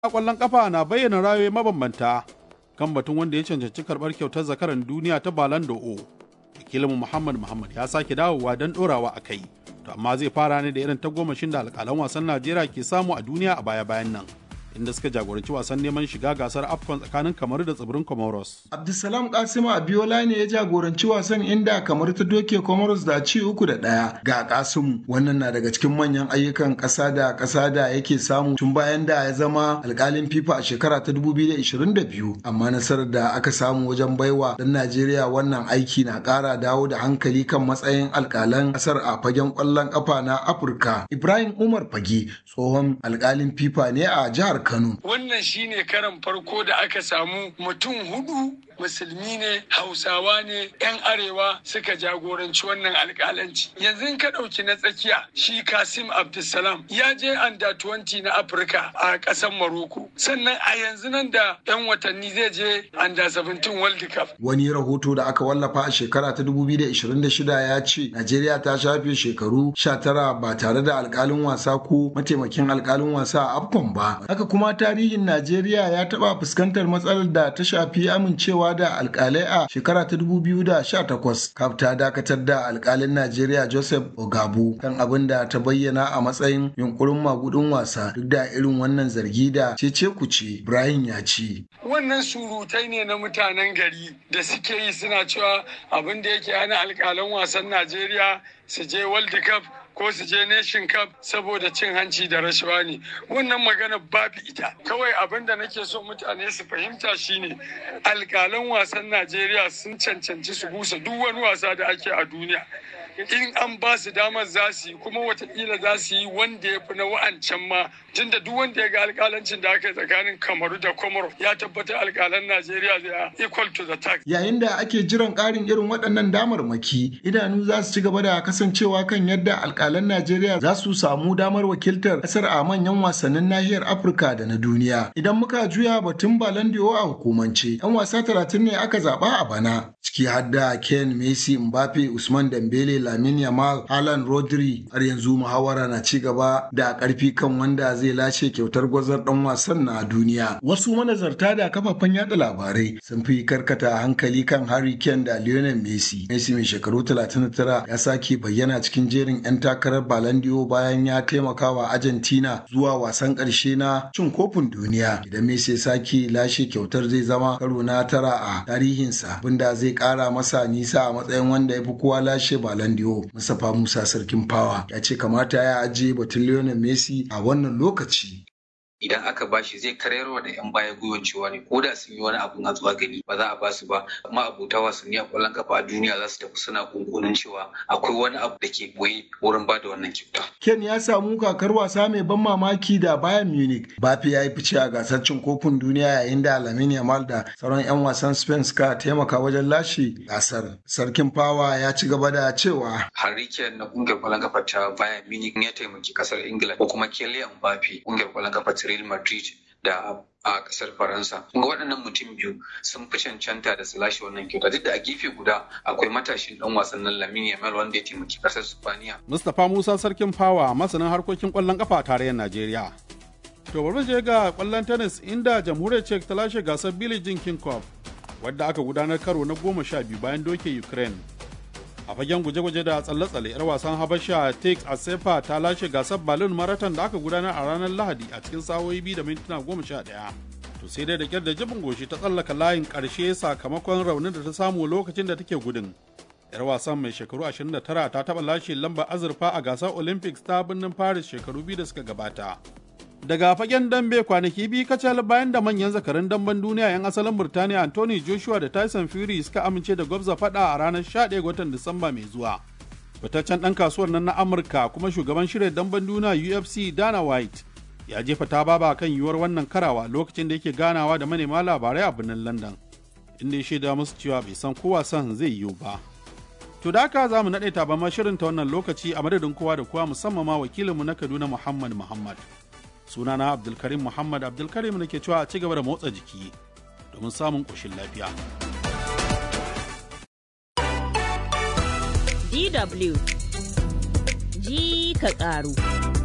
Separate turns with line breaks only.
kwallon kafa na bayyana rayoyi mabambanta kan batun wanda ya cancanci karɓar kyautar zakaran duniya ta Ballon d'Or. Wakilinmu Muhammad Muhammad ya sake dawowa don ɗorawa a kai. To amma zai fara ne da irin tagomashin da alƙalan wasan Najeriya ke samu a duniya a baya-bayan nan. inda suka jagoranci wasan neman shiga gasar afcon tsakanin kamaru da tsibirin comoros
abdulsalam kasimu abiola ne ya jagoranci wasan inda kamar ta doke comoros da ci uku da ɗaya ga kasimu wannan na daga cikin manyan ayyukan ƙasa da ƙasa da yake samu tun bayan da ya zama alƙalin fifa a shekara ta 2022 amma nasarar da aka samu wajen baiwa dan najeriya wannan aiki na ƙara dawo da hankali kan matsayin alƙalan ƙasar a fagen ƙwallon ƙafa na afirka ibrahim umar fage tsohon alƙalin fifa ne a jihar Kano.
Wannan shine karan farko da aka samu mutum hudu musulmi ne hausawa ne 'yan arewa suka jagoranci wannan alkalanci yanzu ka ɗauki na tsakiya shi kasim abdulsalam ya je anda 20 na afirka a ƙasar maroko sannan a yanzu nan da 'yan watanni zai je anda 17 world cup
wani rahoto da aka wallafa a shekara ta 2026 ya ce najeriya ta shafe shekaru 19 ba tare da alkalin wasa ko mataimakin alkalin wasa a afcon ba haka kuma tarihin najeriya ya taɓa fuskantar matsalar da ta shafi amincewa da alkalai a shekara ta 2018 kaf ta dakatar da alkalin najeriya joseph ogabu kan abin da ta bayyana a matsayin yunkurin magudin wasa duk da irin wannan zargi da cece kuce ibrahim ya ce
wannan surutai ne na mutanen gari da suke yi suna cewa abin da yake hana alkalan wasan najeriya su je world cup ko su je nation cup saboda cin hanci da rashawa ne wannan magana babu ita kawai abin da nake so mutane su fahimta shine alkalan wasan najeriya sun cancanci su busa duk wani wasa da ake a duniya in an ba su damar za su yi kuma watakila za su yi wanda ya fi na wa'ancan ma tunda duk wanda ya ga alkalancin da aka yi tsakanin kamaru da komoro ya tabbatar alkalan najeriya zai equal to the tax
yayin da ake jiran karin irin waɗannan damarmaki idanu za su ci gaba da kasancewa kan yadda alkalan najeriya za su samu damar wakiltar ƙasar a manyan wasannin nahiyar afirka da na duniya idan muka juya batun balandiyo a hukumance yan wasa talatin ne aka zaɓa a bana ciki har da ken messi mbappe usman dembele lamin yamal alan rodri har yanzu muhawara na ci gaba da ƙarfi kan wanda zai lashe kyautar gwazar dan wasan na duniya. Wasu manazarta da kafafen yada labarai sun fi karkata hankali kan Harry Kane da Lionel Messi. Messi mai shekaru 39 ya sake bayyana cikin jerin 'yan takarar Balandiyo bayan ya taimaka wa Argentina zuwa wasan ƙarshe na cin kofin duniya. Idan Messi ya sake lashe kyautar zai zama karo na tara a tarihinsa abinda zai ƙara masa nisa a matsayin wanda ya fi kowa lashe Balandiyo. Mustapha Musa Sarkin Fawa ya ce kamata ya ajiye batun Lionel Messi a wannan lokaci.
idan aka bashi zai karayarwa da yan baya gwiwan cewa ne ko da sun yi wani abu na zuwa gani ba za a basu ba amma abota wasanni a kwallon kafa a duniya za su tafi suna kunkunin cewa akwai wani abu da ke boye wurin ba da wannan kyauta.
Ken ya samu kakar wasa mai ban mamaki da Bayern Munich. Bafi ya yi fice a gasar cin kofin duniya yayin da Lamine Yamal da sauran 'yan wasan Spain suka taimaka wajen lashe gasar. Sarkin Fawa ya ci gaba da cewa.
Harry Kane na kungiyar kwallon kafa ta Bayern Munich ya taimaki kasar Ingila ko kuma Kylian Mbappe kungiyar kwallon kafa ta Real Madrid da a kasar Faransa. Kuma waɗannan mutum biyu sun fi cancanta da su lashe wannan kyauta duk da a gefe guda akwai matashin ɗan wasan nan Lamine Yamal wanda ya taimaki kasar Spaniya.
Mustapha Musa Sarkin Fawa masanin harkokin kwallon kafa a tarayyar Najeriya. To bari je ga kwallon tennis inda jamhuriyar Czech ta lashe gasar Billie Jean King Cup wadda aka gudanar karo na goma sha biyu bayan doke Ukraine. a fagen guje-guje da tsalle-tsalle 'yar wasan habasha tex asefa ta lashe gasar balloon marathon da aka gudanar a ranar lahadi a cikin sa'o'i biyu da mintuna goma sha ɗaya to sai dai da kyar da jibin goshi ta tsallaka layin ƙarshe sakamakon raunin da ta samu lokacin da take gudun yar wasan mai shekaru 29 ta taɓa lashe lambar azurfa a gasar olympics ta birnin paris shekaru biyu da suka gabata daga fagen dambe kwanaki biyu kacal bayan da manyan zakarun damben duniya 'yan asalin burtaniya anthony joshua da tyson fury suka amince da gwabza fada a ranar 11 ga watan disamba mai zuwa fitaccen ɗan kasuwar nan na amurka kuma shugaban shirya damben duniya ufc dana white ya jefa ta baba kan yiwuwar wannan karawa lokacin da yake ganawa da manema labarai a birnin london inda ya shaida musu cewa bai san ko wasan zai yiwu ba to da haka za mu naɗe taban shirin ta wannan lokaci a madadin kowa da kowa musamman ma wakilinmu na kaduna muhammad muhammad sunana abdulkarim muhammad abdulkarim da ke cewa a ci gaba da motsa jiki domin samun ƙoshin lafiya
DW ji ka ƙaru